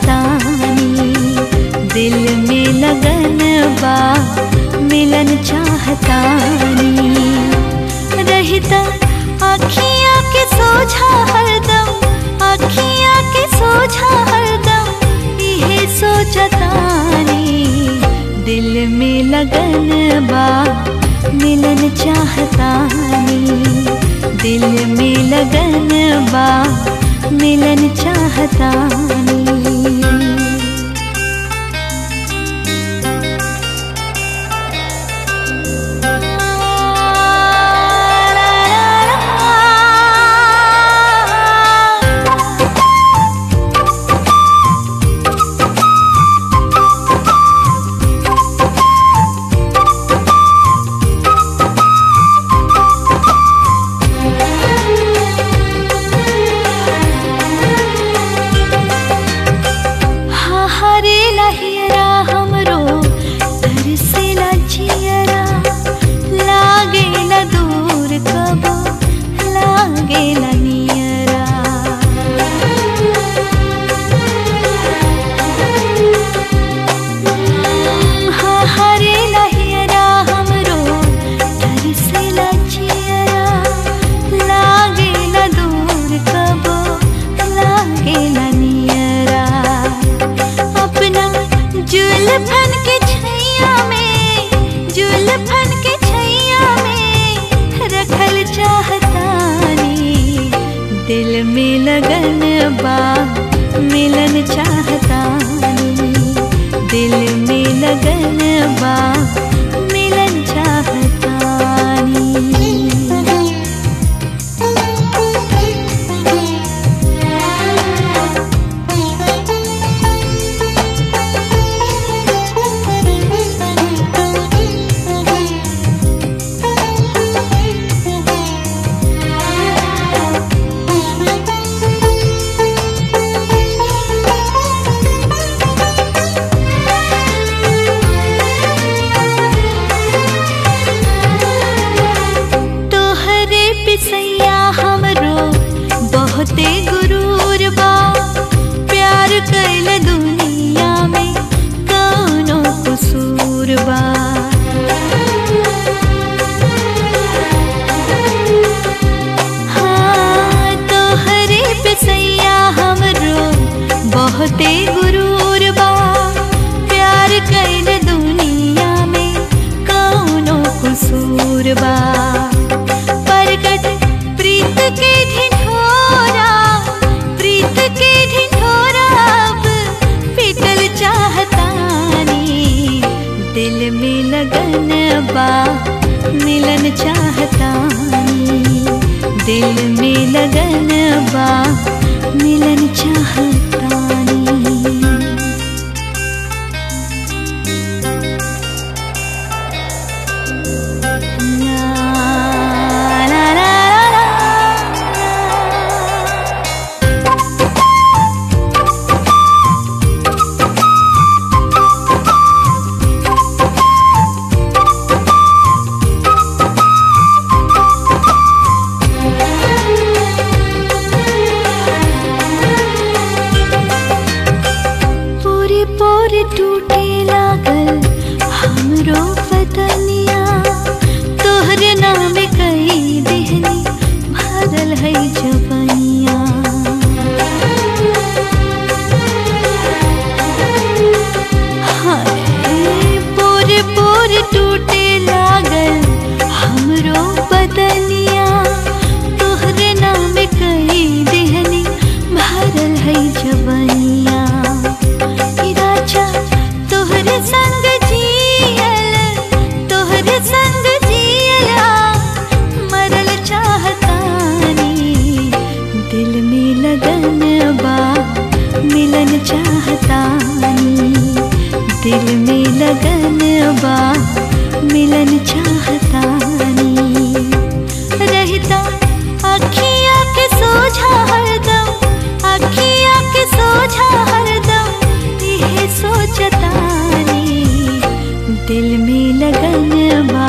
चाहतानी दिल में लगन बा मिलन चाहतानी रहता अखियाँ के सोझा हरदम अखियाँ के सोझा हरदम इहे सोचतानी दिल में लगन बा मिलन चाहतानी दिल में लगन बा मिलन चाहतानी हाँ हरे लहियरा हमरो तरसेला जियरा लागेला दूर कबो लागेला नियरा हाँ हरे लहियरा हमरो तरसेला जियरा लागेला दूर कबो लागेला नियरा अपना जुल्फन के छैया में जुल्फन के छैया में रखल चाहतानी दिल में लगन बा मिलन चाहतानी दिल में लगन बा मिलन चाहतानी तोहरे पिसैया हमरो बहुते गुरूर बा प्यार कैल दुनिया में कौनो कसूर बा हाँ तोहरे पिसैया हमरो बहुते गुरूर बा प्यार कैल दुनिया में कौनो कसूर बा प्रकट प्रीत के ढिढोरा प्रीत के ढिढोरा अब पिटल चाहतानी दिल में लगन बा मिलन चाहतानी दिल में लगन बा मिलन चाहतानी La la la la la. पूरी पूरी टूटे लागल हमरो बदनिया तोहरे नाम कई देहनी भरल है जबनिया हाय पूरे पूरे टूटे लागल हमरो बदनिया तोहरे नाम कई देहनी भरल है जबनिया ई राजा तोहरे संग जियल तोहरे संग जियला मरल चाहतानी दिल में लगन बा मिलन चाहतानी दिल में लगन बा मिलन चाहतानी रहता अखियाँ के सोझा हरदम अखियाँ के सोझा हरदम इहे सोचतानी दिल में लगन बा